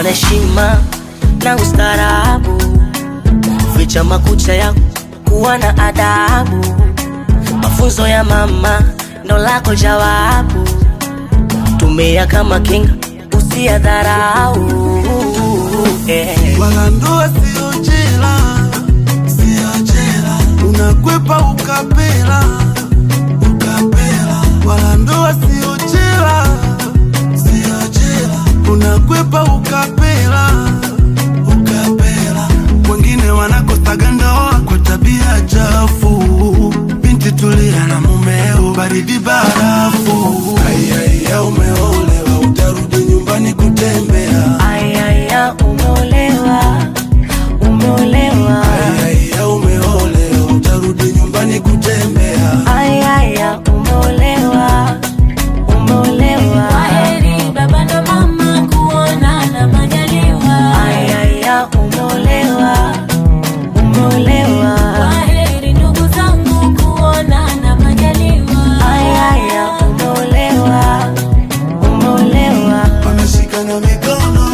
na heshima na ustaarabu, ficha makucha yako, kuwa na adabu. Mafunzo ya mama ndo lako jawabu, tumia kama kinga, usiyadharau eh. wala ndoa sio jela, sio jela, unakwepa ukapela, ukapela, wala ndoa sio jela, sio jela, unakwepa ukapela, ukapela. Wengine wanakosaga ndoa kwa tabia chafu, binti tulia na mumeo, baridi barafu. Aiaiya, umeolewa, utarudi nyumbani kutembea. Ayaya, umeolewa, umeolewa. Aiaiya, umeolewa, utarudi nyumbani kutembea. Ayaya, umeolewa, umeolewa. Kwaheri baba na mama, kuonana majaliwa. Ayaya, umeolewa, umeolewa. Kwaheri ndugu zangu, kuonana majaliwa. Ayaya, umeolewa, umeolewa. Wameshikana mikono,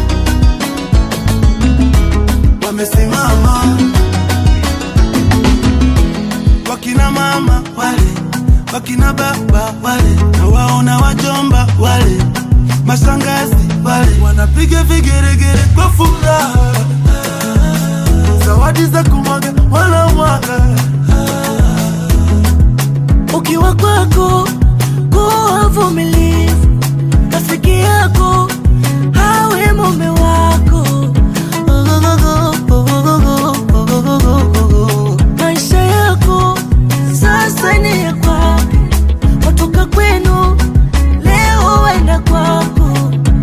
wamesimama, wakina mama wale, wakina baba wale, na waona wajomba wale, mashangazi wale, wanapiga vigeregere kwa furaha, zawadi za kumwaga wanamwaga Ukiwa kwako kuwa vumilivu, rafiki yako hawe mume wako. Maisha yako sasa ni ya kwake, watoka kwenu leo waenda kwako.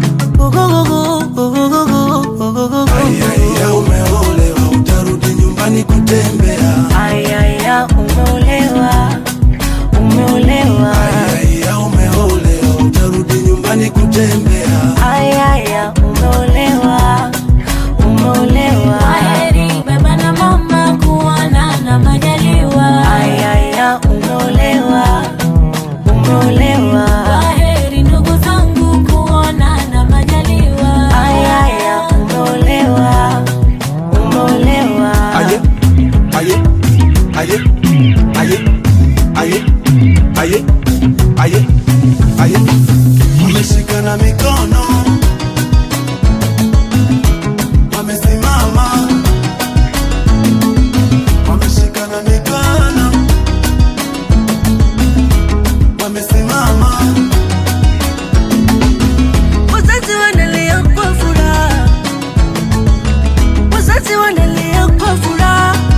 Aiaiya, umeolewa, utarudi nyumbani kutembea. Ayaya, umeolewa, umeolewa. Aiaiya, umeolewa, utarudi nyumbani kutembea. Ayaya, umeolewa, umeolewa. Kwaheri baba na mama, kuonana majaliwa. Ayaya, umeolewa, umeolewa. Kwaheri ndugu zangu, kuonana majaliwa. Ayaya, umeolewa, umeolewa. Aye, aye, aye, aye, aye, aye, aye, aye. Wameshikana mikono, wamesimama, wameshikana mikono, wamesimama. Wazazi wanalia kwa furaha, wazazi wanalia kwa furaha,